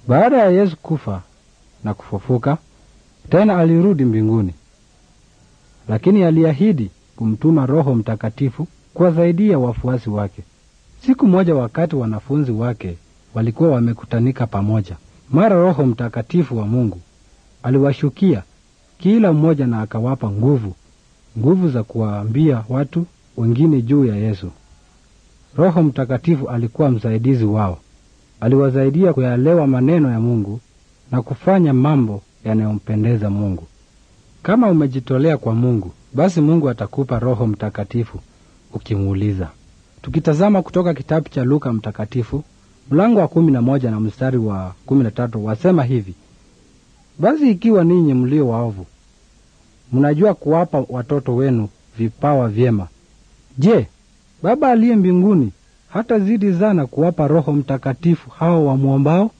Baada ya Yesu kufa na kufufuka tena, alirudi mbinguni, lakini aliahidi kumtuma Roho Mtakatifu kuwasaidia wafuasi wake. Siku moja, wakati wanafunzi wake walikuwa wamekutanika pamoja, mara Roho Mtakatifu wa Mungu aliwashukia kila mmoja na akawapa nguvu, nguvu za kuwaambia watu wengine juu ya Yesu. Roho Mtakatifu alikuwa msaidizi wao, aliwasaidia kuyaelewa maneno ya Mungu na kufanya mambo yanayompendeza Mungu. Kama umejitolea kwa Mungu, basi Mungu atakupa Roho Mtakatifu ukimuuliza. Tukitazama kutoka kitabu cha Luka Mtakatifu mlango wa kumi na moja na mstari wa kumi na tatu wasema hivi: basi ikiwa ninyi mlio waovu mnajua kuwapa watoto wenu vipawa vyema, je, Baba aliye mbinguni hata zidi sana kuwapa Roho Mtakatifu hao wamwombao?